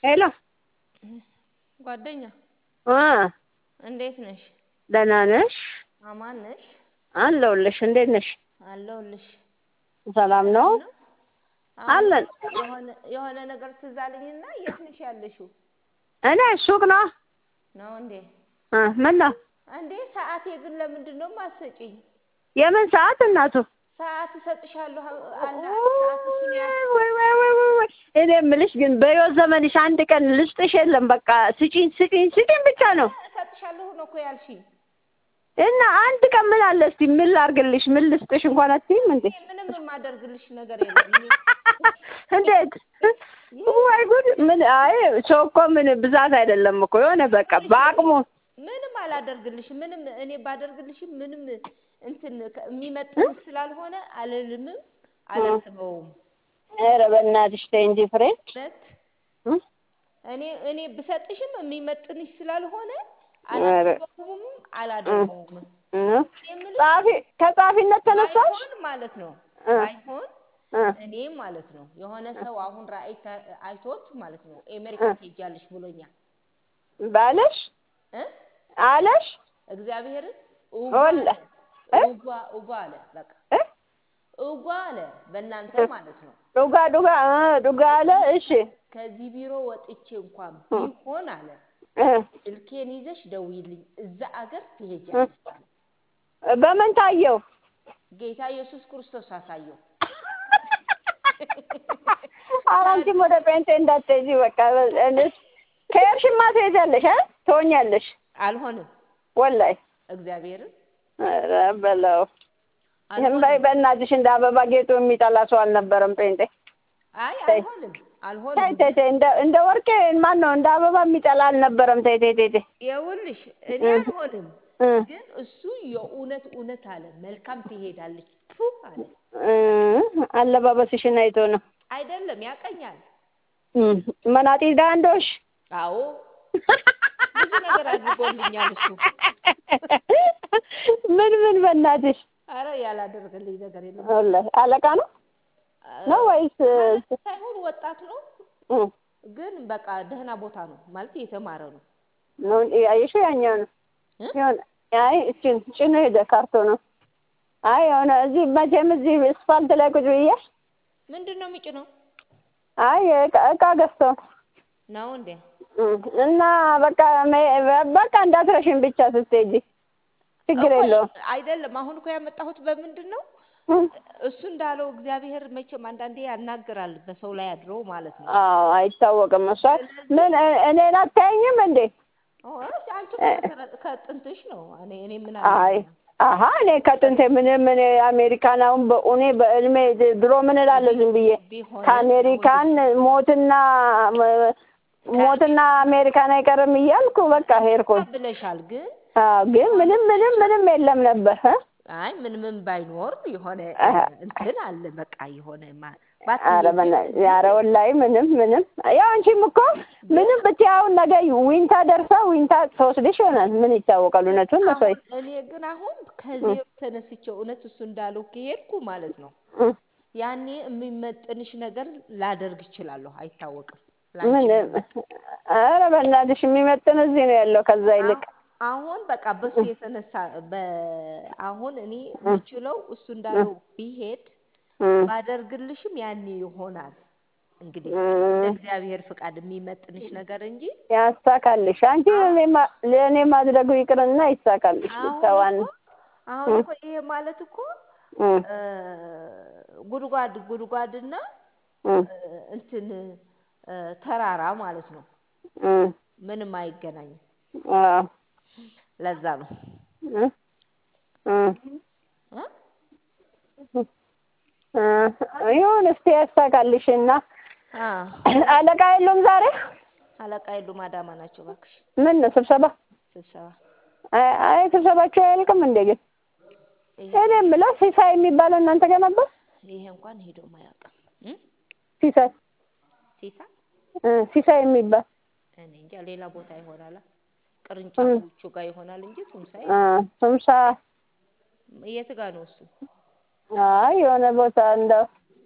ሄሎ ጓደኛ አ እንዴት ነሽ? ደህና ነሽ? አማን ነሽ? አለሁልሽ። እንዴት ነሽ? አለሁልሽ። ሰላም ነው? አሁን አለን። የሆነ የሆነ ነገር ትዝ አለኝና የት ነሽ ያለሽው? እኔ ሱቅ ነው። ነው እንዴ? እ ምን ነው? እንዴ ሰዓቴ ግን ለምንድን ነው የማትሰጪኝ? የምን ሰዓት እናቱ? ሰዓት እሰጥሻለሁ አለ ሰዓት እሱን ያዝ ወይ ወይ ወይ ወይ ወይ እኔ የምልሽ ግን በሕይወት ዘመንሽ አንድ ቀን ልስጥሽ የለም። በቃ ስጪኝ ስጪኝ ስጪኝ ብቻ ነው እሰጥሻለሁ ነው እኮ ያልሽኝ። እና አንድ ቀን ምን አለ እስቲ ምን ላድርግልሽ? ምን ልስጥሽ እንኳን አትይም እንዴ? እኔ ምንም የማደርግልሽ ነገር የለም። እኔ እንዴት ወይ ጉድ! ምን አይ ሰው እኮ ምን ብዛት አይደለም እኮ የሆነ በቃ በአቅሙ ምንም አላደርግልሽም። ምንም እኔ ባደርግልሽም ምንም እንትን ከ- የሚመጥን ስላልሆነ አልልምም አላስበውም። ኧረ በእናትሽ ተይ እንጂ ፍሬ እውነት እ? እኔ እኔ ብሰጥሽም የሚመጥንሽ ስላልሆነ ኧረ አላስበውም አላደርገውም። እ? የምልሽ ጸሐፊ ከጸሐፊነት ተነሳሽ? ባይሆን ማለት ነው እ ባይሆን እ እኔ ማለት ነው የሆነ ሰው አሁን ራእይ ተ- አይቶት ማለት ነው አሜሪካ እ ትሄጃለሽ ብሎኛል ባለሽ እ አለሽ እግዚአብሔርን እጓ ወላ አለ እ እጓ እጓ አለ በቃ እ እጓ አለ በእናንተ ማለት ነው ዱጋ ዱጋ እ ዱጋ አለ። እሺ ከዚህ ቢሮ ወጥቼ እንኳን እ ቢሆን አለ እ ስልኬን ይዘሽ ደውይልኝ እዛ አገር እ ትሄጃለሽ አለ በምን ታየው? ጌታ ኢየሱስ ክርስቶስ አሳየው ኧረ አንቺም ወደ ጴንጤ እንዳትሄጂ በቃ እኔስ ከሄድሽማ ትሄጃለሽ እ ትሆኛለሽ አልሆንም ወላሂ እግዚአብሔርን ኧረ በለው ይህም በይ አልሆንም በእናትሽ እንደ አበባ ጌጡ የሚጠላ ሰው አልነበረም ጴንጤ አይ ተይ አልሆንም ተይ አልሆንም ተይ ተይ እንደ እንደ ወርቄ ማን ነው እንደ አበባ የሚጠላ አልነበረም ተይ ተይ ተይ ተይ ይኸውልሽ እኔ እ አልሆንም እ ግን እሱ የእውነት እውነት አለ መልካም ትሄዳለች ቱ አለ እ አለባበስሽን አይቶ ነው አይደለም ያቀኛል እ መናጢ ዳንዶሽ አዎ ብዙ ነገር አድርጎልኛል እሱ ምን ምን በእናትሽ አረ ያላደረገልኝ ነገር የለም ወላሂ አለቃ ነው ነው ወይስ ማለት ሳይሆን ወጣት ነው እ ግን በቃ ደህና ቦታ ነው ማለት የተማረ ነው ነው ያየሽው ያኛው ነው እ የሆነ አይ እችን ጭኖ ሄደ ካርቶኑ አይ የሆነ እዚህ መቼም እዚህ እስፋልት ላይ ቁጭ ብዬ ምንድን ነው የሚጭነው አይ እቃ እቃ ገዝቶ ነው እንዴ እ እና በቃ መ- በቃ እንዳትረሽን ብቻ ስትሄጂ ችግር እኮ የለውም አይደለም አሁን እኮ ያመጣሁት በምንድን ነው እ እሱ እንዳለው እግዚአብሔር መቼም አንዳንዴ ያናግራል በሰው ላይ አድሮ ማለት ነው አዎ አይታወቅም እሷ ስለዚህ ምን እ- እኔን አታየኝም እንዴ ኦ፣ አንቺ እኮ እ ከሰረ- ከጥንትሽ ነው እኔ እኔ ምን አይ አለኝና አሀ እኔ ከጥንቴ ምንም እኔ አሜሪካን አሁን በእኔ በእድሜ ድሮ ምን እላለሁ ዝም ብዬ ቢሆንም ከአሜሪካን ሞትና ሞትና አሜሪካን አይቀርም እያልኩ በቃ ሄድኩኝ። ብለሻል ግን አዎ ግን ምንም ምንም ምንም የለም ነበር እ አይ ምን ምን ባይኖር የሆነ አሀ እንትን አለ በቃ የሆነ ማ- ኧረ ባትሄጂም በእናትሽ እዚህ ኧረ ወላሂ ምንም ምንም ያው አንቺም እኮ ግን ምንም ብትይ አሁን ነገ ዊንታ ደርሳ ዊንታ ተወስድሽ ይሆናል። ምን ይታወቃል? እውነቱን ነው ሰው አሁን እኔ ግን አሁን ከዜሮ ተነስቼ እውነት እሱ እንዳለው ከሄድኩ ማለት ነው ያኔ የሚመጥንሽ ነገር ላደርግ እችላለሁ። አይታወቅም ላንቺ ምን የሚመጥን ኧረ በእናትሽ የሚመጥን እዚህ ነው ያለው ከዛ ይልቅ አሁ- አሁን በቃ በሱ የተነሳ በ- አሁን እኔ የምችለው እሱ እንዳለው ቢሄድ ባደርግልሽም ያኔ ይሆናል። እንግዲህ እንደ እግዚአብሔር ፍቃድ የሚመጥንሽ ነገር እንጂ ያሳካልሽ። አንቺ ለእኔ ማ- ለእኔ ማድረጉ ይቅርና ይሳካልሽ። ብቻ አሁን ዋና እኮ አሁን እኮ ይሄ ማለት እኮ እ፣ ጉድጓድ ጉድጓድና እ፣ እንትን እ፣ ተራራ ማለት ነው። ምንም አይገናኝም። ለዛ ነው እ? ይሁን እስቲ ያሳካልሽና አ አለቃ የሉም ዛሬ? አለቃ የሉም አዳማ ናቸው። እባክሽ ምን ነው ስብሰባ? ስብሰባ አይ አይ ስብሰባቸው አያልቅም እንዴ ግን? ይሄ እኔ የምለው ሲሳይ የሚባለው እናንተ ጋር ነበር? ይሄ እንኳን ሄዶ አያውቅም። እ? ሲሳይ ሲሳ እ ሲሳይ የሚባል እኔ እንጃ ሌላ ቦታ ይሆናል። ቅርንጫፎቹ ጋር ይሆናል እንጂ ቱምሳ እ ቱምሳ የት ጋር ነው እሱ? አይ የሆነ ቦታ እንደው እ?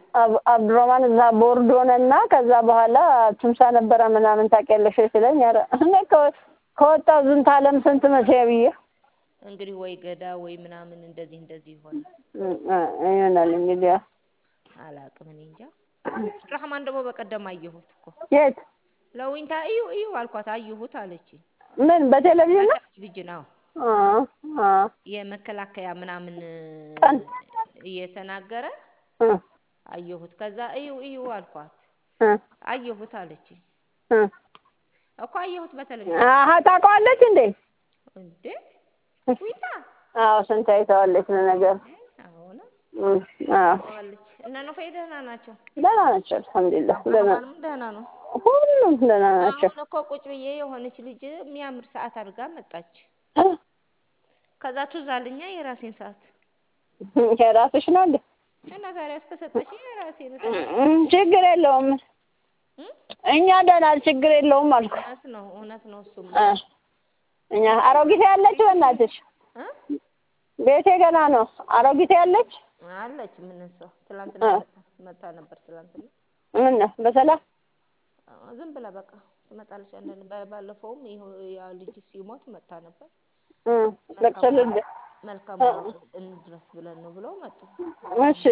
አብ- አብዱራማን እዛ ቦርድ ሆነና ከዛ በኋላ ትምሳ ነበረ ምናምን ታውቂያለሽ ወይ ሲለኝ ኧረ እኔ ከ- ከወጣሁ ዝንተ ዓለም ስንት መቼ ብዬ እንግዲህ ወይ ገዳ ወይ ምናምን እንደዚህ እንደዚህ ይሆናል። እ- እ- ይሆናል እንግዲህ ያው። አላቅም እኔ እንጃ። አብዱራህማን ደግሞ በቀደም አየሁት እኮ የት ለዊንታ እዩ እዩ አልኳት አየሁት አለችኝ። ምን በቴሌቪዥን ነው? በቴሌቪዥን አዎ አ አ የመከላከያ ምናምን ቀን እየተናገረ እ አየሁት። ከዛ እዩ እዩ አልኳት እ አየሁት አለችኝ። እ እኮ አየሁት በቴሌቪዥን አሀ ታውቀዋለች እንዴ? እንዴ ዊንታ አዎ ስንት አይተዋለች ለነገሩ። አሁን እ አዎ ዋለች እነ ኖፋይ ደህና ናቸው። ደህና ናቸው አልሐምዱሊላህ ደህና አብዱራህማንም ደህና ነው። ሁሉም ደህና ናቸው። አሁን እኮ ቁጭ ብዬ የሆነች ልጅ የሚያምር ሰዓት አድርጋ መጣች። እ ከዛ ትዝ አለኛ የራሴን ሰዓት የራስሽ ነው እንዴ? እና ታዲያ እስከሰጠሽ የራሴን እ እ ችግር የለውም እ? እኛ ደህና ችግር የለውም አልኩ። እውነት ነው እውነት ነው እሱም እ እኛ አሮጊት ያለች በእናትሽ እ? ቤቴ ገና ነው። አሮጊት ያለች አለች ምን እሷ ትላንትና እ። መጣ መጣ ነበር ትላንትና ምን ነው በሰላም አ፣ ዝም ብላ በቃ ትመጣለች። አንዳንድ ባ- ባለፈውም ይኸው ያ ልጅ ሲሞት መጣ ነበር። እ ለቅሶ ልድ መልካም እንድረስ ብለን ነው ብለው መጡ። እሺ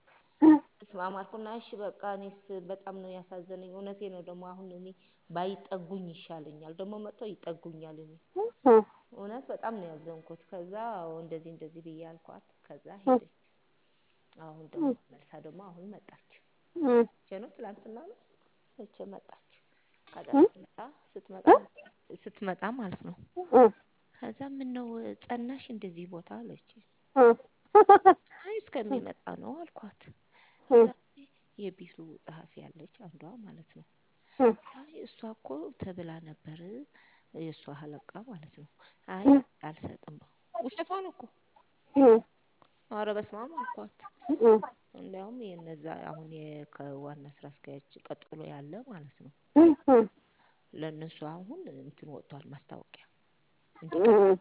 እስማማልኩና እሺ በቃ እኔስ በጣም ነው ያሳዘነኝ። እውነቴ ነው ደግሞ አሁን እኔ ባይጠጉኝ ይሻለኛል። ደግሞ መጥተው ይጠጉኛል። እኔ እ እውነት በጣም ነው ያዘንኩት። ከዛ አዎ እንደዚህ እንደዚህ ብዬ አልኳት። ከዛ ሄደች። አሁን ደግሞ መልሳ ደግሞ አሁን መጣች። እ መቼ ነው? ትላንትና ነው መቼ መጣች? ከዛ ስትመጣ ስትመጣ ስትመጣ ማለት ነው። እ ከዛ ምን ነው ጸናሽ እንደዚህ ቦታ አለች። እ አይ እስከሚመጣ ነው አልኳት። እ ከዛ የቢሮ ጸሐፊ ያለች አንዷ ማለት ነው። እ አይ እሷ እኮ ተብላ ነበር የእሷ አለቃ ማለት ነው። አይ አልሰጥም ውሸቷን እኮ እ ኧረ በስመ አብ አልኳት። እ እንዲያውም የነዛ አሁን የ- ከዋና ስራ አስኪያጅ ቀጥሎ ያለ ማለት ነው እ እ ለእነሱ አሁን እንትን ወጥቷል ማስታወቂያ እ እንዲቀጥሉ።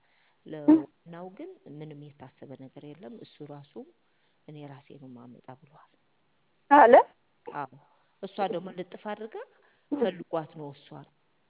ለዋናው ግን ምንም የታሰበ ነገር የለም። እሱ ራሱ እኔ ራሴ ነው ማመጣ ብሏል። አለ አዎ እሷ ደግሞ ልጥፍ አድርጋ ፈልጓት ነው እሷን።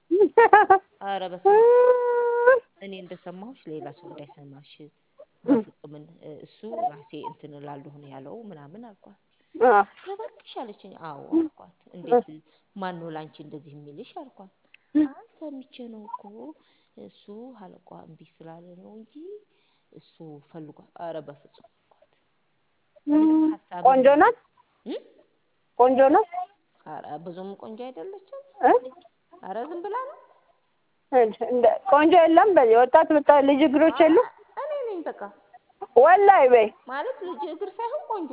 ኧረ በስመ አብ እኔ እንደሰማሁሽ ሌላ ሰው እንዳይሰማሽ በፍጹም እን- እሱ ራሴ እንትን እላለሁ ነው ያለው ምናምን አልኳት። አ እባክሽ አለችኝ። አዎ አልኳት። እንዴት ማን ነው ላንቺ እንደዚህ የሚልሽ አልኳት። አይ ሰምቼ ነው እኮ እሱ አለቋ እምቢ ስላለ ነው እንጂ እሱ ፈልጓት። ኧረ በፍጹም አልኳት። ምንም ሀሳብ ቆንጆ ናት እም? ቆንጆ ናት ኧረ ብዙም ቆንጆ አይደለችም። እ ኧረ ዝም ብላ ነው። እንደ ቆንጆ የለም በዚህ ወጣት ብታ ልጅ እግሮች የሉ እኔ ነኝ በቃ ወላይ በይ ማለት ልጅ እግር ሳይሆን ቆንጆ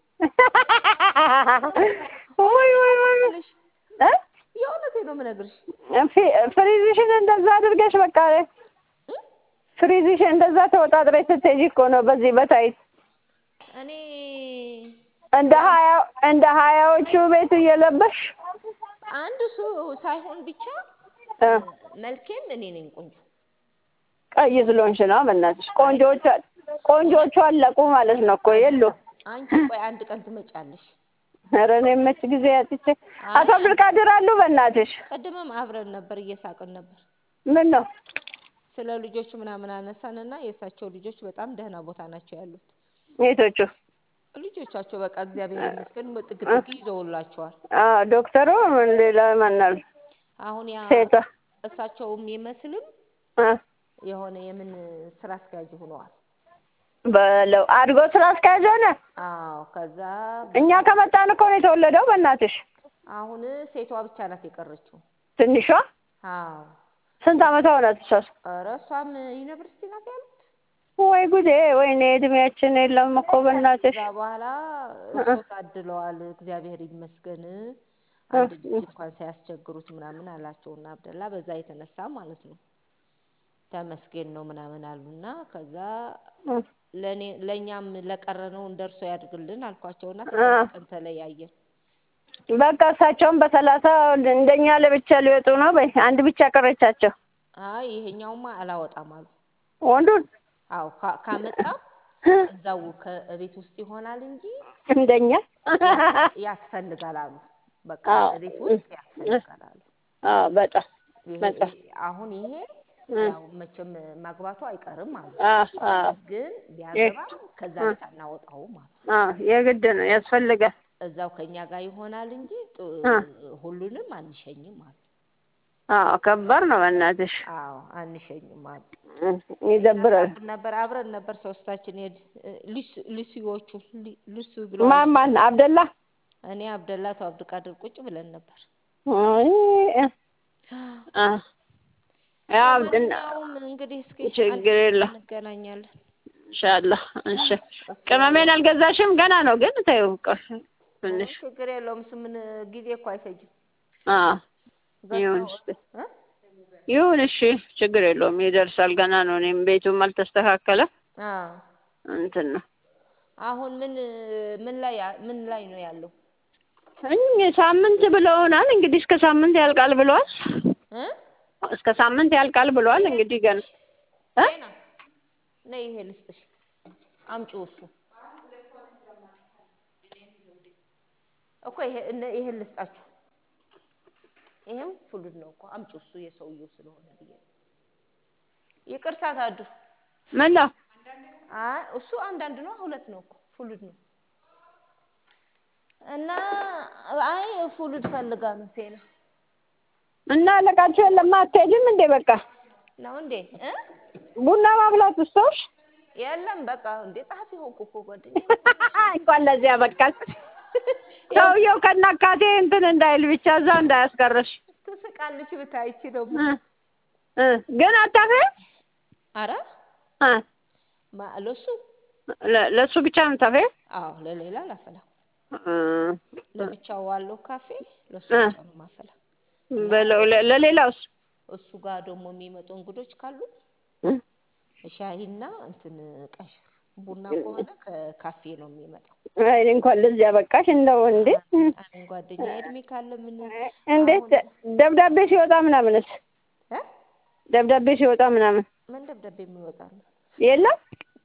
ወይ ወይ ወይ ልሽ እ የእውነቴ ነው የምነግርሽ። ፊ- ፍሪዝሽን እንደዛ አድርገሽ በቃ ፍሪዝሽን እንደዛ ተወጣጥረሽ ስትሄጂ እኮ ነው በዚህ በታይት እኔ እንደ ሀያ እንደ ሀያዎቹ ቤት እየለበሽ አንድ እሱ ሳይሆን ብቻ እ መልኬም እኔ ነኝ ቆንጆ። ቀይ ስለሆንሽ ነው። በእናትሽ ቆንጆቹ ቆንጆቹ አለቁ ማለት ነው እኮ የሉ። አንቺ ቆይ አንድ ቀን ትመጫለሽ። ኧረ እኔ መች ጊዜ አጥቼ አቶ አብዱልቃድር አሉ በእናትሽ ቅድምም አብረን ነበር እየሳቅን ነበር። ምን ነው ስለ ልጆቹ ምናምን አነሳንና የእሳቸው ልጆች በጣም ደህና ቦታ ናቸው ያሉት። የቶቹ ልጆቻቸው በቃ እግዚአብሔር ይመስገን ጥግ ጥግ ይዘውላቸዋል። አዎ ዶክተሩ ምን ሌላ ማናል አሁን ያ ሴቷ እሳቸው የሚመስልም እ የሆነ የምን ስራ አስኪያጅ ሆነዋል። በለው አድጎ ስራ አስኪያጅ ሆነ። አዎ ከዛ እኛ ከመጣን እኮ ነው የተወለደው። በእናትሽ አሁን ሴቷ ብቻ ናት የቀረችው። ትንሿ አዎ ስንት ዓመቷ ሆናት? እሷስ ኧረ እሷም ዩኒቨርሲቲ ናት ያሉት። ወይ ጉዴ! ወይኔ እድሜያችን የለም እኮ በእናትሽ። ከዛ በኋላ እሱ ታድለዋል እግዚአብሔር ይመስገን አንድ ልጅ እንኳን ሳያስቸግሩት ምናምን አላቸውና አብደላ በዛ የተነሳ ማለት ነው ተመስገን ነው ምናምን አሉና ከዛ ለኔ ለእኛም ለቀረነው እንደርሶ ያድርግልን አልኳቸውና ከስንት ቀን ተለያየን። በቃ እሳቸውም በሰላሳ እንደኛ ለብቻ ሊወጡ ነው። በይ አንድ ብቻ ቀረቻቸው። አይ ይሄኛውማ አላወጣም አሉ። ወንዱን አዎ ካ- ካመጣም እዛው ከቤት ውስጥ ይሆናል እንጂ እንደኛ ያስ- ያስፈልጋል አሉ። በቃ አዎ። እቤት ውስጥ ያስፈልጋል አሉ። አዎ በጣም ይሄ በጣም ይሄ- አሁን ይሄ ያው መቼም ማግባቱ አይቀርም አሉ። አዎ አዎ ግን ቢያገባም ከዛ ቤት አናወጣውም አሉ። አዎ የግድ ነው ያስፈልጋል። እዛው ከኛ ጋር ይሆናል እንጂ ጥ- አ። ሁሉንም አንሸኝም አሉ። አዎ ከባድ ነው በእናትሽ አዎ አንሸኝም አሉ። እ፣ ይደብራል። ያሳዝን ነበር። አብረን ነበር ሶስታችን ሄድ ሉሲ- ሉሲዎቹ ሊ- ሉሲ ብሎ ማን ማን አብደላ እኔ አብደላቱ አብዱቃድር ቁጭ ብለን ነበር። አይ እ፣ አ ያው እንትን ለማንኛውም እንግዲህ እስኪ ችግር አንድ የለም። እንገናኛለን። ኢንሻአላህ እሺ። ቅመሜን አልገዛሽም ገና ነው ግን ተይው ቆይ ትንሽ ችግር የለውም። እሱ ምን ጊዜ እኮ አይፈጅም። አ ገዝተው- ይሁን እ? ይሁን እሺ ችግር የለውም ይደርሳል ገና ነው እኔም ቤቱም አልተስተካከለ አዎ እንትን ነው አሁን ምን ምን ላይ ምን ላይ ነው ያለው? እኝ ሳምንት ብለውናል እንግዲህ እስከ ሳምንት ያልቃል ብለዋል እ? እስከ ሳምንት ያልቃል ብለዋል እንግዲህ ገና እ? ጤና ነይ ይሄ ልስጥሽ፣ አምጪው እሱ እኮ ይሄ እነ- ይሄን ልስጣችሁ። ይሄም ፍሉድ ነው እኮ አምጪው እሱ የሰውየው ስለሆነ ብዬ ነው። ይቅርታ ታዱ። ምን ነው አይ እሱ አንዳንድ ነው፣ ሁለት ነው እኮ ፍሉድ ነው። እና አይ ፍሉድ ፈልጋ ነው ቴና እና አለቃችሁ የለም አትሄጂም እንዴ በቃ ነው እንዴ እ ቡና ማፍላት ውስጦሽ የለም በቃ እንዴ ጸሐፊ ሆንኩ እኮ ጓደኛዬ እንኳን ለዚያ በቃል ሰውየው ከናካቴ እንትን እንዳይል ብቻ እዛ እንዳያስቀርሽ ትስቃለች ብታይ ይቺ ደግሞ እ እ ግን አታፍሪም አረ እ ማ ለሱ ለ- ለእሱ ብቻ ነው የምታፍሪው አዎ ለሌላ አላፈላም እ ለብቻው ዋለው ካፌ ለሱ እ። ብቻ ነው ማፈላ በለው ለ- ለሌላውስ እሱ ጋር ደግሞ የሚመጡ እንግዶች ካሉ እ ሻሂና እንትን ቀሽር ቡና ከሆነ ከካፌ ነው የሚመጣው አይ እንኳን ለዚያ በቃሽ እንደው እንዴ አን ጓደኛ እድሜ ካለ ምን እንዴት አሁን- ደብዳቤ ሲወጣ ምናምንስ እ ደብዳቤ ሲወጣ ምናምን ምን ደብዳቤ የሚወጣ ነው የለም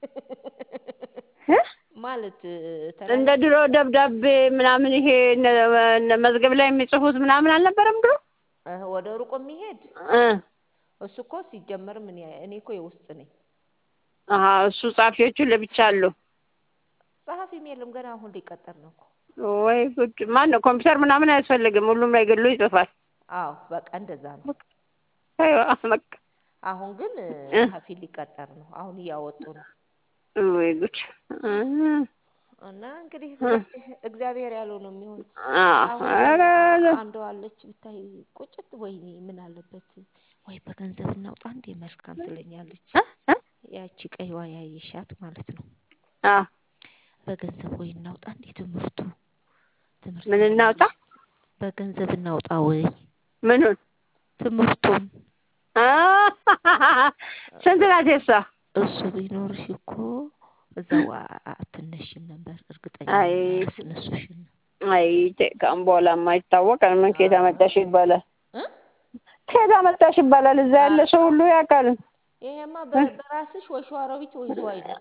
እ? ማለት እንደ ድሮ ደብዳቤ ምናምን ይሄ እነ- እነ መዝገብ ላይ የሚጽፉት ምናምን አልነበረም ድሮ እ ወደ ሩቅ የሚሄድ እ እሱ እኮ ሲጀመር ምን ያ- እኔ እኮ የውስጥ ነኝ አሀ እሱ ጸሐፊዎቹ ለብቻ አሉ ጸሐፊም የለም ገና አሁን ሊቀጠር ነው እኮ ወይ ጉድ ማን ነው ኮምፒውተር ምናምን አያስፈልግም ሁሉም ላይ ግሉ ይጽፋል አዎ በቃ እንደዛ ነው አይዋ በቃ አሁን ግን እ እ። ጸሐፊ ሊቀጠር ነው አሁን እያወጡ ነው ወይ ጉድ እ እና እንግዲህ እግዚአብሔር- እግዚአብሔር ያለው ነው የሚሆነው አዎ አሁን ኧረ አንዷ አለች ብታይ ቁጭት ወይኔ ምን አለበት ወይ በገንዘብ እናውጣ እንዴ መልካም ትለኛለች እ? እ? ያቺ ቀይዋ ያየሻት ማለት ነው አ በገንዘብ ወይ እናውጣ እንዴ ትምህርቱ ትምህርት ምን እናውጣ በገንዘብ እናውጣ ወይ ምኑን ትምህርቱን አ ስንት ናት የሷ እሱ ቢኖርሽ እኮ እዛው አ- አትነሽም ነበር እርግጠኛ አይ። ነኝ ያስነሱሽን አይ ከአሁን በኋላማ ይታወቃል ምን ከየት አመጣሽ ይባላል እ ከየት አመጣሽ ይባላል እዛ ያለ ሰው ሁሉ ያውቃል ይሄማ በ- በራስሽ ወይ ሸዋሮቢት ወይ ዝዋይ ነው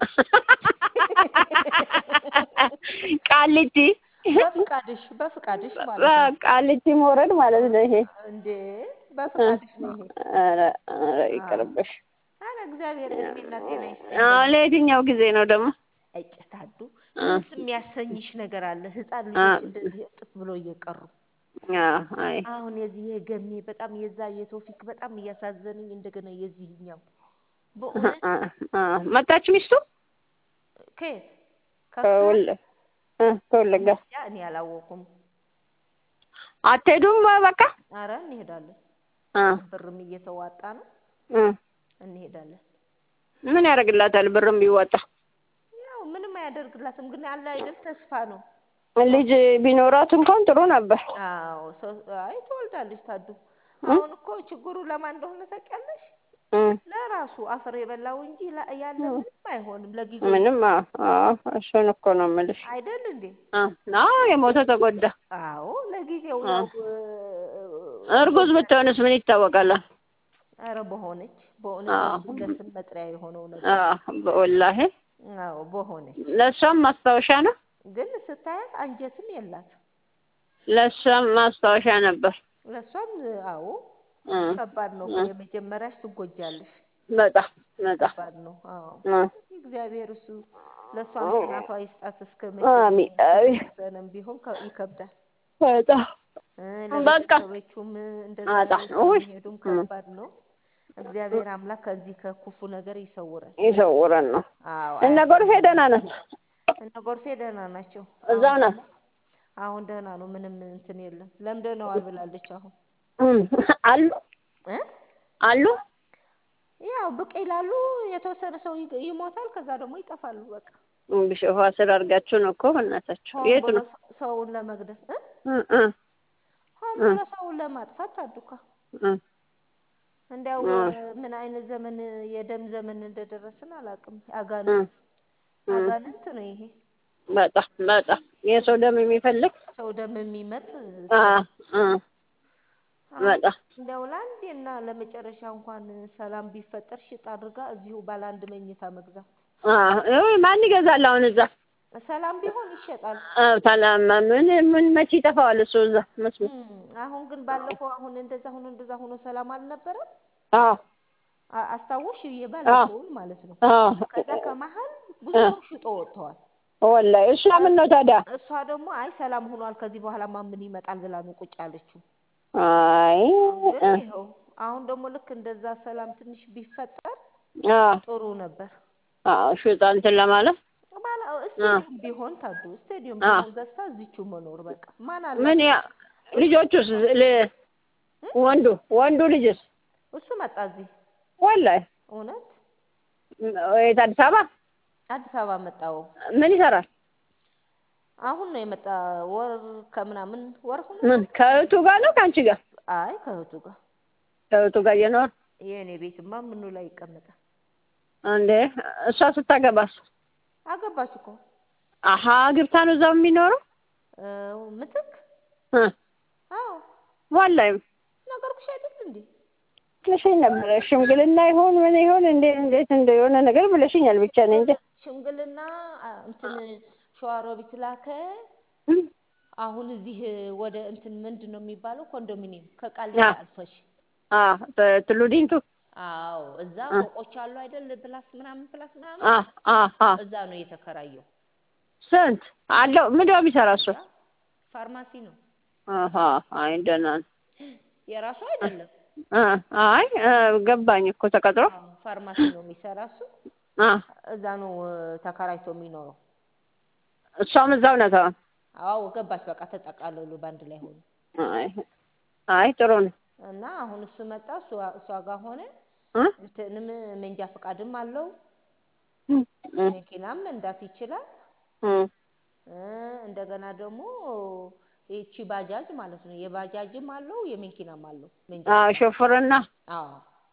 ቃሊቲ በፍቃድሽ በፍቃድሽ ማለት ነው ቃሊቲ መውረድ ማለት ነው ይሄ እንዴ በፍቃድሽ ነው ይሄ ኧረ ኧረ ይቅርብሽ አረ እግዚአብሔር እድሜና ጤና ይስጠኝ አዎ ለየትኛው ጊዜ ነው ደግሞ እጭታዱ እ። ደስ የሚያሰኝሽ ነገር አለ ህፃን አ። ልጆች እንደዚህ እጥፍ ብሎ እየቀሩ አዎ አይ አሁን የዚህ የገሜ በጣም የዛ የቶፊክ በጣም እያሳዘነኝ እንደገና የዚህኛው በእውነት አ አ መጣች ሚስቱ ከየት ከወለ እ ከወለጋ ያ እኔ አላወኩም አትሄዱም በቃ አረ እንሄዳለን አ ብርም እየተዋጣ ነው እ እንሄዳለን ምን ያደርግላታል ብርም ቢወጣ ያው ምንም አያደርግላትም ግን አለ አይደል ተስፋ ነው ልጅ ቢኖራት እንኳን ጥሩ ነበር አዎ ሰው አይ ትወልዳለች ታዱ አሁን እኮ ችግሩ ለማን እንደሆነ ታውቂያለሽ እ ለራሱ አፈር የበላው እንጂ ላ- ያለ ምንም አይሆንም ለጊዜው ምንም አዎ አዎ እሱን እኮ ነው የምልሽ አይደል እንዴ አ አዎ የሞተ ተጎዳ አዎ ለጊዜው አ። ያው እርጉዝ ብትሆንስ ምን ይታወቃል ኧረ በሆነች በእውነት አዎ። ለሱ ለስም መጥሪያ የሆነው ነገር አዎ ወላሂ አዎ በሆነች ለእሷም ማስታወሻ ነው ግን ስታያት አንጀትም የላት ለእሷም ማስታወሻ ነበር። ለእሷም አዎ እ ከባድ ነው እኮ እ የመጀመሪያሽ ትጎጃለሽ በጣም በጣም ከባድ ነው አዎ እ እግዚአብሔር እሱ ለእሷም ጽናቷ ይስጣት እስከ መቼ አሚን አሚን የተወሰነም ቢሆን ከ- ይከብዳል በጣም እ በቃ ለቤተሰቦቹም እንደዛ በጣም ይዘው ውይ የሚሄዱም እ ከባድ ነው እግዚአብሔር አምላክ ከዚህ ከክፉ ነገር ይሰውረን ይሰውረን ነው። አዎ እነ ጎርፌ ደህና ናት፣ እነ ጎርፌ ደህና ናቸው እዛው አሁን ናት። አሁን ደህና ነው ምንም እንትን የለም ለምደነዋል ብላለች አሁን እም፣ አሉ እ አሉ ያው ብቅ ይላሉ የተወሰነ ሰው ይ- ይሞታል ከዛ ደግሞ ይጠፋሉ በቃ ቢሾፋ ስር አድርጋችሁ ነው እኮ በእናታችሁ። ሆን የት ብሎ ነው? ሰ- ሰውን ለመግደል እ እ እ ሆን እ ብሎ ሰውን ለማጥፋት ታዱካ እ እንዲያው እ ምን አይነት ዘመን የደም ዘመን እንደደረስን አላውቅም እ አጋንንት እ አጋንንት ነው ይሄ በጣም በጣም የሰው ደም የሚፈልግ ሰው ደም የሚመጥ አ ሰው አ አሁን በጣም እንዲያው ለአንዴና ለመጨረሻ እንኳን ሰላም ቢፈጠር ሽጥ አድርጋ እዚሁ ባለ አንድ መኝታ መግዛት አ እይ ማን ይገዛል አሁን እዛ? ሰላም ቢሆን ይሸጣል አ ሰላም ምን ምን መቼ ይጠፋዋል እሱ እዛ መስሎኝ። እም፣ አሁን ግን ባለፈው አሁን እንደዛ ሆኖ እንደዛ ሆኖ ሰላም አልነበረም አዎ አ- አስታወስሽ አዎ የባለፈውን ማለት ነው አዎ ከዛ ከመሀል ብዙ እ ሰው ሽጦ ወጥተዋል ወላሂ እሷ ምን ነው ታዲያ? እሷ ደግሞ አይ ሰላም ሆኗል ከዚህ በኋላማ ምን ይመጣል ብላ ነው ቁጭ ያለችው አይ ግን እ ይኸው አሁን ደግሞ ልክ እንደዛ ሰላም ትንሽ ቢፈጠር አ ጥሩ ነበር አዎ ሽጣ እንትን ለማለት ባላ አ ስቴዲየም ቢሆን ታዱ ስቴዲየም አ ቢሆን ገዝታ እዚችው መኖር በቃ ማን ምን አላት ያ ልጆቹስ ል እ? ወንዱ ወንዱ ልጅስ እሱ መጣ እዚህ ወላሂ እውነት የት አዲስ አበባ አዲስ አበባ መጣው ምን ይሰራል? አሁን ነው የመጣ ወር ከምናምን ወር ሆኖ ምን ከእህቱ ጋር ነው ከአንቺ ጋር? አይ ከእህቱ ጋር ከእህቱ ጋር እየኖር የእኔ ቤትማ ምኑ ላይ ይቀመጣል እንዴ እሷ ስታገባስ? አገባች እኮ አሀ ግብታ ነው እዛው የሚኖረው? እ፣ ምትክ እ አዎ ወላሂ ነገርኩሽ አይደል እንዴ ብለሽኝ ነበረ። ሽምግልና ይሆን ምን ይሆን እንዴ እንዴት እንደ የሆነ ነገር ብለሽኛል። ብቻ እኔ እንጃ። ሽምግልና አ፣ እንትን ሸዋሮቢት ላከ እም፣ አሁን እዚህ ወደ እንትን ምንድን ነው የሚባለው ኮንዶሚኒየም ከቃሊቲ አ አልፈሽ አ በትሉ ዲንቱ አዎ እዛ አ ፎቆች አሉ አይደል ፕላስ ምናምን ፕላስ ምናምን አ አ አ እዛ ነው የተከራየው ስንት አለው? ምንድን ነው የሚሰራው እሱ? እንጃ ፋርማሲ ነው አሀ አይ ደህና ነው። የራሱ አይደለም አ አይ አ ገባኝ እኮ ተቀጥሮ አዎ ፋርማሲ ነው የሚሰራ እሱ አ እዛ ነው እ፣ ተከራይቶ የሚኖረው እሷም እዛው ናት አሁን። አዎ ገባች በቃ ተጠቃለሉ በአንድ ላይ ሆኑ አይ አይ ጥሩ ነው። እና አሁን እሱ መጣ እሷ እሷ ጋር ሆነ እ እንትንም መንጃ ፈቃድም አለው እም እም መኪናም መንዳት ይችላል እም እ፣ እንደገና ደግሞ ይቺ ባጃጅ ማለት ነው የባጃጅም አለው የመኪናም አለው መንጃ አ ፈቃድ ሾፍርና አዎ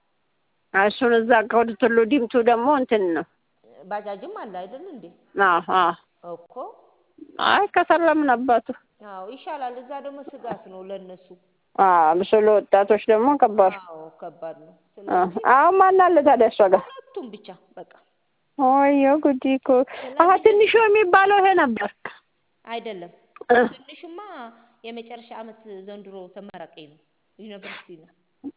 እሱን እዛ ከወደ ቱሉ ዲምቱ ደግሞ እንትን ነው። ባጃጅም አለ አይደል እንዴ አዎ አዎ እኮ አይ ከሰለምን አባቱ አዎ ይሻላል እዛ ደግሞ ስጋት ነው ለነሱ አዎ ብሶ ለወጣቶች ደግሞ ከባድ አዎ ከባድ ነው አ ስለዚህ አሁን ማን አለ ታዲያ እሷ ጋር? ሁለቱም ብቻ በቃ ወዮ ጉዲ እኮ አሀ ስለዚህ ትንሹ የሚባለው ይሄ ነበር። አይደለም እ ትንሹማ የመጨረሻ አመት ዘንድሮ ተመራቂ ነው ዩኒቨርሲቲ ነው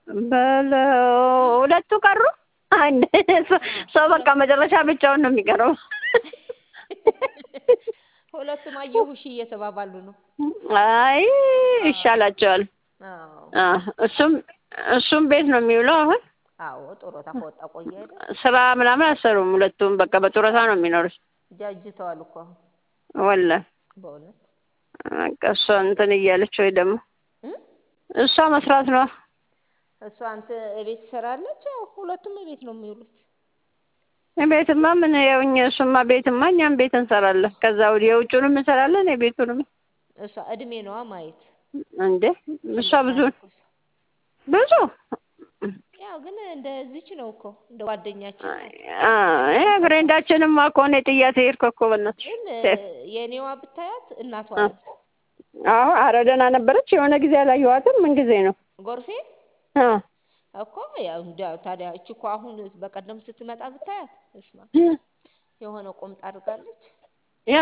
በለው ሁለቱ ቀሩ። አንድ ሰው በቃ መጨረሻ ብቻውን ነው የሚቀረው። ሁለቱም አየሁሽ እየተባባሉ ነው አይ አዎ ይሻላቸዋል። አዎ አ እሱም እሱም ቤት ነው የሚውለው አሁን አዎ ጡረታ ከወጣ ቆየ አይደል ስራ ምናምን አሰሩም። ሁለቱም በቃ በጡረታ ነው የሚኖሩት። ጃጅተዋል እኮ አሁን ወላሂ በእውነት በቃ እሷ እንትን እያለች ወይ ደግሞ እ እሷ መስራት ነው። እሷ አንተ እቤት ትሰራለች ያው ሁለቱም እቤት ነው የሚውሉት ቤትማ ምን ያው እኛ እሱማ ቤትማ እኛም ቤት እንሰራለን። ከዛ ወዲህ የውጭውንም እንሰራለን የቤቱንም እሷ እድሜ ነዋ ማየት እንዴ እሷ ትልቅ ብዙ ናት እኮ እሷ ብዙ ያው ግን እንደዚች ነው እኮ እንደ ጓደኛችን ናት አ ያ ፍሬንዳችንም እኮ እኔ ጥያት ሄድኩ እኮ በእናትሽ ግን የእኔዋ ብታያት እናቷ አ ናት አዎ ኧረ ደህና ነበረች። የሆነ ጊዜ አላየኋትም። ምን ጊዜ ነው? ጎርፌ አ እኮ ያው እንዲያው ታዲያ እቺ እኮ አሁን በቀደም ስትመጣ ብታያት እስማ የሆነ ቁምጣ አድርጋለች የምን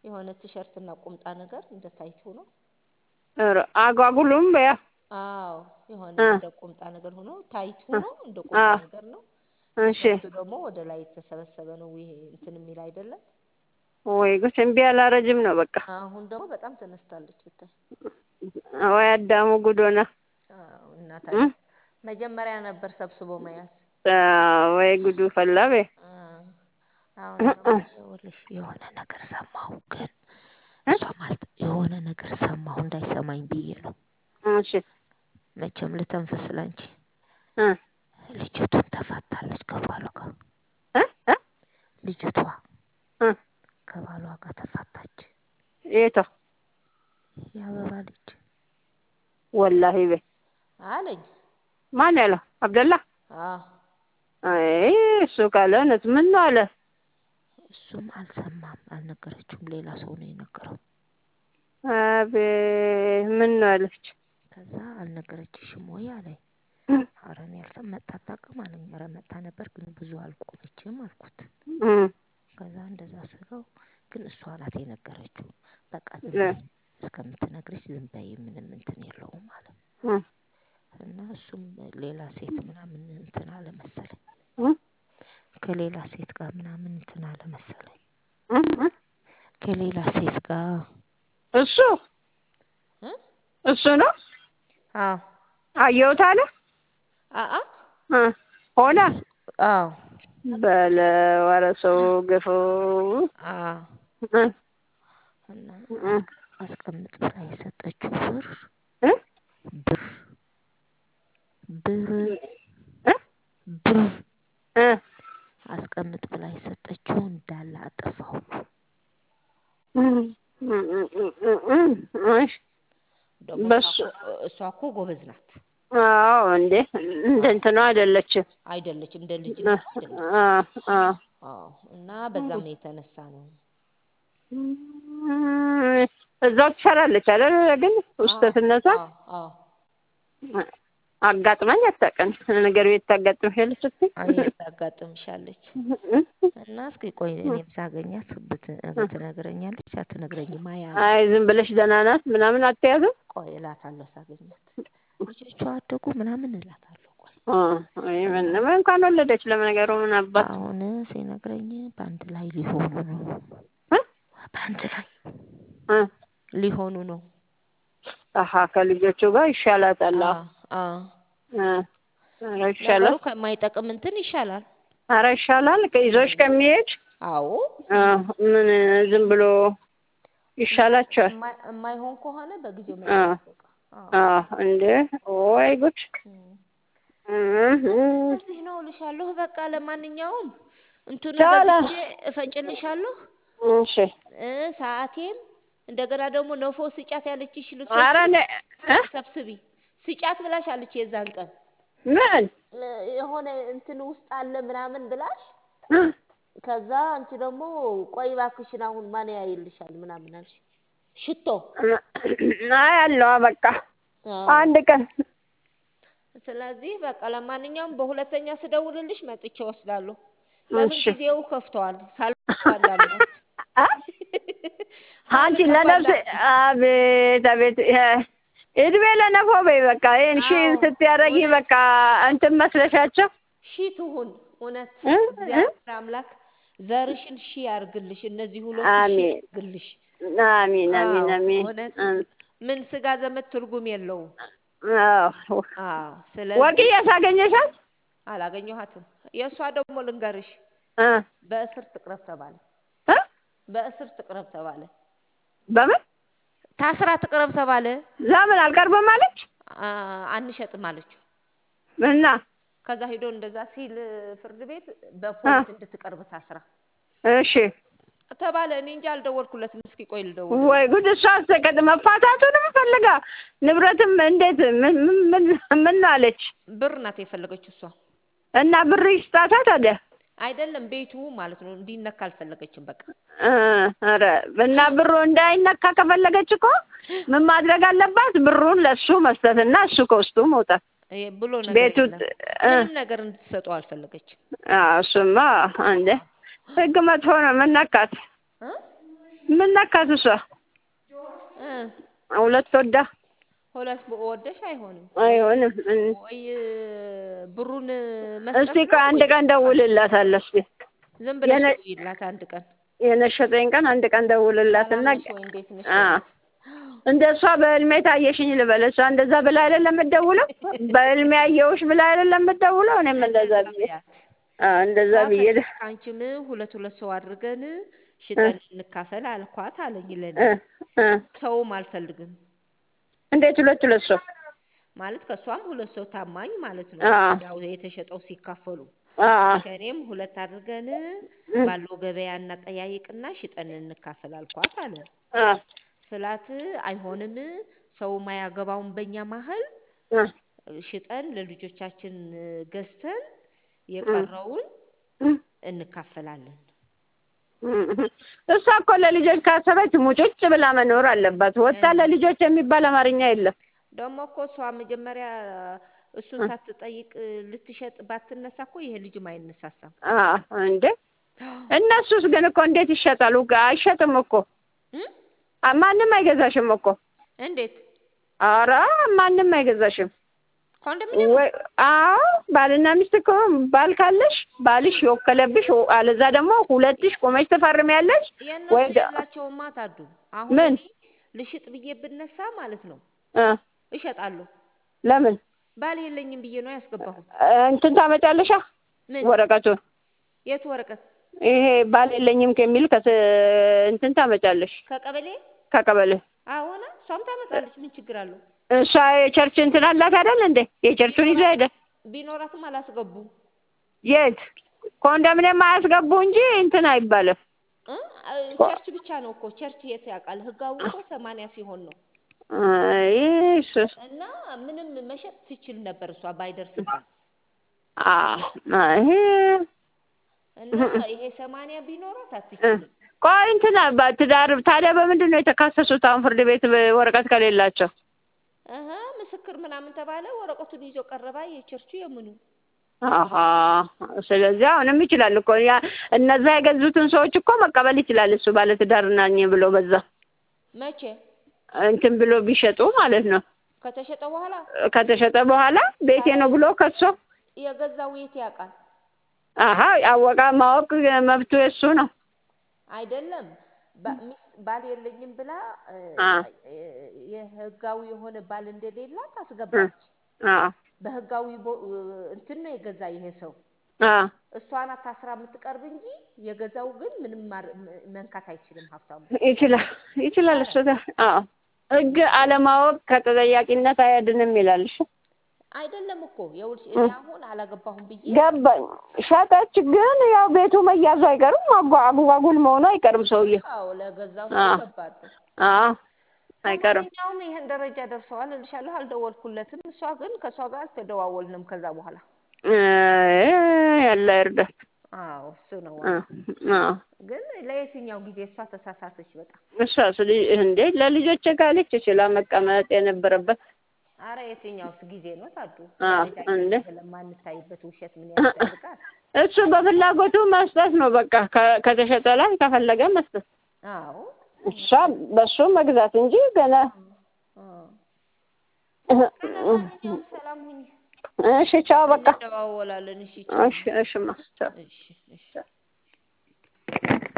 የሆነ ቲሸርት እና ቁምጣ ነገር እንደ ታይት ሆኖ ኧረ አጓጉሉም በያ አዎ የሆነ እ እንደ ቁምጣ ነገር ሆኖ ታይት ሆኖ እንደ ቁምጣ አዎ ነገር ነው። እሺ ቲሸርቱ ደግሞ ወደ ላይ የተሰበሰበ ነው። ይሄ እንትን የሚል አይደለም። ወይ ጉድ እምቢ አላረጅም ነው በቃ አሁን ደግሞ በጣም ተነስታለች ብታይ። ወይ አዳሙ ጉድ ሆነ አዎ እና እ ታዲያ መጀመሪያ ነበር ሰብስቦ መያዝ። ወይ ጉዱ ፈላ በይ አ አሁን ደግሞ ይኸውልሽ የሆነ ነገር ሰማሁ፣ ግን እ እሷ ማለት የሆነ ነገር ሰማሁ እንዳይሰማኝ ብዬ ነው። እሺ መቼም ልተንፍስ ላንቺ። እ ልጅቱን ተፋታለች ከባሏ ጋር። እ እ ልጅቷ እ ከባሏ ጋር ተፋታች። የቷ የአበባ ልጅ ወላሂ በይ አለኝ። ማን ያለው አብደላ? አዎ አይ እሱ ካለ እውነት ምን ነው አለ? እሱም አልሰማም፣ አልነገረችውም። ሌላ ሰው ነው የነገረው። አቤት ምን ነው አለች? ከዛ አልነገረችሽም ወይ አለኝ። ኧረ እኔ አልሰማም መጥታ አታውቅም አለኝ። ኧረ መጥታ ነበር ግን ብዙ አልቆመችም አልኩት። እ ከዛ እንደዛ ስለው ግን እሷ ናት የነገረችው። በቃ ዝም እ በይ እስከምትነግርሽ ዝም በይ ምንም እንትን የለውም አለ እ እና እሱም ሌላ ሴት ምናምን እንትን አለ መሰለኝ እ ከሌላ ሴት ጋር ምናምን እንትን አለ መሰለኝ እ እ ከሌላ ሴት ጋር እሱ እ እሱ ነው አዎ አየሁት አለ አአ እ ሆነ አዎ በለ ኧረ ሰው ግፉ አዎ እ እና እ አስቀ- አስቀምጥ ብላ የሰጠችው ብር እ ብር ብር እ ብር እ አስቀምጥ ብላ የሰጠችው እንዳለ አጠፋው። እሺ ደግሞ እሷ በሱ እኮ እሷ እኮ ጎበዝ ናት አዎ እንዴ እንደ እንትኗ አይደለችም። አይደለች እንደ ልጅነቷ አይደለች። አ አ አዎ እና በዛም ነው የተነሳ ነው። እዛው ትሰራለች አይደል? ግን ውስጠትነቷ አዎ አዎ አጋጥማኝ አታውቅም። ነገር ቤት ታጋጥምሻለች ስትይ አይ ታጋጥምሻለች። እና እስኪ ቆይ እኔም ሳገኛት ብት- ትነግረኛለች አትነግረኝም? አያ አይ ዝም ብለሽ ደህና ናት ምናምን አትያዝም? ቆይ እላታለሁ ሳገኛት። ልጆቿ አደጉ ምናምን እላታለሁ። ቆይ አ አይ ምንም እንኳን ወለደች ለነገሩ ምን አባት አሁን ሲነግረኝ በአንድ ላይ ሊሆኑ ነው። እ በአንድ ላይ እ ሊሆኑ ነው። አሀ ከልጆቹ ጋር ይሻላታል። አዎ አዎ አዎ እ ኧረ ነገሩ ይሻላል። ከማይጠቅም እንትን ይሻላል። ኧረ ይሻላል ከይዞሽ ከሚሄድ አዎ አ ምን ዝም ብሎ ይሻላቸዋል። እማይ- እማይሆን ከሆነ በጊዜው አ መጨረስ በቃ። አዎ አ እንዴ ወይ ጉድ እም። እህ እዚህ ነው እልሻለሁ። በቃ ለማንኛውም እንትኑ ቻለ። ገዝቼ እፈጭልሻለሁ እሺ እ ሰዓቴም እንደገና ደግሞ ነፎ ስጫት ያለችሽ ኧረ ልብሶችን እኔ እ ሰብስቢ ስጫት ብላሽ አለች የዛን ቀን ምን እ የሆነ እንትን ውስጥ አለ ምናምን ብላሽ እ ከዛ አንቺ ደግሞ ቆይ እባክሽን አሁን ማን ያይልሻል ምናምን አልሽ። ሽቶ አይ አለዋ በቃ አዎ። አንድ ቀን ስለዚህ በቃ ለማንኛውም በሁለተኛ ስደውልልሽ መጥቼ ወስዳለሁ። ለምን እሺ ጊዜው ከፍተዋል። ሳልገባ እንዳልሞት አ አንቺ ሳልገባ ለነፍስ እንዳልሞት። አቤት አቤት እ- እድሜ ለነፎ በይ በቃ ይሄን ሺ አዎ ስትያደርጊ እውነት በቃ እንትን መስለሻቸው ሺ ትሁን እውነት እ እ እግዚአብሔር አምላክ ዘርሽን ሺ ያርግልሽ። እነዚህ ሁለቱ ሺ አሜን ያርግልሽ። አሚን አሚን አዎ አሚን እውነት እ ምን ስጋ ዘመድ ትርጉም የለውም። አዎ አዎ ስለዚህ ወርቅዬ ሳገኘሻት አላገኘኋትም። የእሷ ደግሞ ልንገርሽ እ በእስር ትቅረብ ተባለ። እ በእስር ትቅረብ ተባለ። በምን ታስራ ትቅረብ ተባለ። ለምን አልቀርብም አለች አ- አንሸጥም አለችው። እና ከዛ ሂዶ እንደዛ ሲል ፍርድ ቤት እ በፖሊስ እንድትቀርብ ታስራ እሺ ተባለ። እኔ እንጂ አልደወልኩለትም። እስኪ ቆይ ልደውልለት። ወይ ጉድ! እሷ አስተቀድ መፋታቱንም ፈልጋ ንብረትም እንዴት ምን ምን ምን- ምን አለች ብር ናት የፈለገችው እሷ እና ብር ይስጣታ ታዲያ አይደለም ቤቱ ማለት ነው። እንዲነካ አልፈለገችም። በቃ እ ኧረ እና ብሩ እንዳይነካ ከፈለገች እኮ ምን ማድረግ አለባት? ብሩን ለሱ መስጠትና እሱ ከውስጡ መውጣት። ይሄ ብሎ ነገር ቤቱ የለም። እ ምንም ነገር እንድትሰጠው አልፈለገችም። አዎ፣ እሱማ እንደ ህግ መጥፎ ነው። ምን ነካት? እ? ምን ነካት እሷ? እ ሁለት ወዳ ሁለት ወደሽ አይሆንም አይሆንም። እም። ወይ ብሩን መስጠት እስቲ ነው ከአንድ ወይ ቀን ደውልላታለሁ። እስቲ ዝም ብለሽ የነ- ደውይላት አንድ ቀን የነሸጠኝ ቀን አንድ ቀን ደውልላትና ሰላም ነሽ ወይ እንዴት ነሽ አ እንደ እሷ በህልሜ ታየሽኝ ልበል። እሷ እንደዛ ብላ አይደለም የምትደውለው፣ በህልሜ አየሁሽ ብላ አይደለም የምትደውለው። እኔም እንደዛ ብዬ በያት አ እንደዛ ብዬ ደ- ከአንቺም ሁለት ሁለት ሰው አድርገን ሽጠን እንካፈል አልኳት አለኝ ለኔ እ እ ሰውም አልፈልግም እንዴት ሁለት ሁለት ሰው ማለት ከእሷም ሁለት ሰው ታማኝ ማለት ነው አ ያው የተሸጠው ሲካፈሉ አ ከእኔም ሁለት አድርገን እ ባለው ገበያ እናጠያይቅና ሽጠን እንካፈል አልኳት አለ አ ስላት አይሆንም ሰው ማያገባውን በእኛ መሀል አ ሽጠን ለልጆቻችን ገዝተን የቀረውን እ እንካፈላለን እሷ እኮ ለልጆች ካሰበች ሙጭጭ ብላ መኖር አለባት። ወጣ ለልጆች የሚባል አማርኛ የለም። ደግሞ እኮ እሷ መጀመሪያ እሱን ሳትጠይቅ ልትሸጥ ባትነሳ እኮ ይሄ ልጅም አይነሳሳም። አ እንዴ እነሱስ ግን እኮ እንዴት ይሸጣሉ? አይሸጥም እኮ እም? አ ማንም አይገዛሽም እኮ። እንዴት ኧረ ማንም አይገዛሽም። ኮንዶሚኒየም ወይ አዎ ባልና ሚስት እኮ ባል ካለሽ ባልሽ የወከለብሽ አለዛ ደግሞ ሁለትሽ ቆመች ትፈርሚያለሽ። የእነሱ ወይ ደ- የላቸውማ ታዱ። አሁን ምን? እኔ ልሽጥ ብዬ ብነሳ ማለት ነው እ እሸጣለሁ። ለምን ባል የለኝም ብዬ ነው ያስገባሁት። እ እንትን ታመጫለሻ ምን ወረቀቱን የቱ ወረቀት ይሄ ባል የለኝም ከሚል ከስ እንትን ታመጫለሽ ከቀበሌ ከቀበሌ አሁን እሷም ታመጣለች። ምን ችግር አለው? እሷ የቸርች እንትን አላት አይደል እንዴ? የቸርቹን ይዞ ሄደ። ቢኖራትም አላስገቡ የት ኮንዶሚኒየም አያስገቡ እንጂ እንትን አይባልም። እ? ቸርች ብቻ ነው እኮ ቸርች የት ያውቃል? ህጋዊ እኮ ሰማንያ ሲሆን ነው አይ እሱ እና ምንም መሸጥ ትችል ነበር እሷ ባይደርስባት አ አይ እና ይሄ ሰማንያ ቢኖራት አትችልም። ቆይ እንትን ትዳር ታዲያ በምንድን ነው የተካሰሱት? አሁን ፍርድ ቤት ወረቀት ከሌላቸው እህ ምስክር ምናምን ተባለ። ወረቀቱን ይዞ ቀረባ። የቸርቹ የምኑ አሀ ስለዚህ አሁንም ይችላል እኮ ያ እነዛ የገዙትን ሰዎች እኮ መቀበል ይችላል እሱ ባለትዳር ነኝ ብሎ በዛ መቼ እንትን ብሎ ቢሸጡ ማለት ነው። ከተሸጠ በኋላ ከተሸጠ በኋላ ቤቴ ነው ብሎ ከሶ የገዛው የት ያውቃል? አሀ አወቃ ማወቅ መብቱ የሱ ነው። አይደለም ባ- ሚስት ባል የለኝም ብላ እ፣ አ እ፣ የህጋዊ የሆነ ባል እንደሌላት አስገባች። አ በህጋዊ ቦ- እ፣ እንትን ነው የገዛ ይሄ ሰው። አ እሷ ናት ታስራ የምትቀርብ እንጂ የገዛው ግን ምንም ማር- ም- መንካት አይችልም ሀብታሙ። ይችላል ይችላል እሱ ጋር አዎ ህግ አለማወቅ ከተጠያቂነት አያድንም ይላል። እሺ አይደለም እኮ ይኸውልሽ እኔ አሁን አላገባሁም ብዬ ገባኝ። ሸጠች፣ ግን ያው ቤቱ መያዙ አይቀርም፣ አጓ- አጓጉል መሆኑ አይቀርም። ሰውዬው አዎ ለገዛው አ ሰው ከባድ ነው። አዎ አይቀርም። ለማንኛውም ይሄን ደረጃ ደርሰዋል እልሻለሁ። አልደወልኩለትም። እሷ ግን ከእሷ ጋር አልተደዋወልንም ከዛ በኋላ። እ ያለ እርዳት አዎ እሱ ነው አ ዋናው። አ ግን ለየትኛው ጊዜ እሷ ተሳሳተች በጣም። እሷ ስለ እንዴ ለልጆች ካለች ችላ መቀመጥ የነበረበት አረ የትኛውስ ጊዜ ነው ታዱ? አ ደረጃ እንዴ ለማንታይበት ውሸት ምን ያስፈልጋል? እሱ በፍላጎቱ መስጠት ነው። በቃ ከ- ከተሸጠ ላይ ከፈለገ መስጠት፣ አዎ እሷ በሱ መግዛት እንጂ ገና አዎ። ለማንኛውም ሰላም ሁኚ። እሺ ቻው በቃ እንደዋወላለን። እሺ ቻው። እሺ እሺማ ቻው እሺ እሺ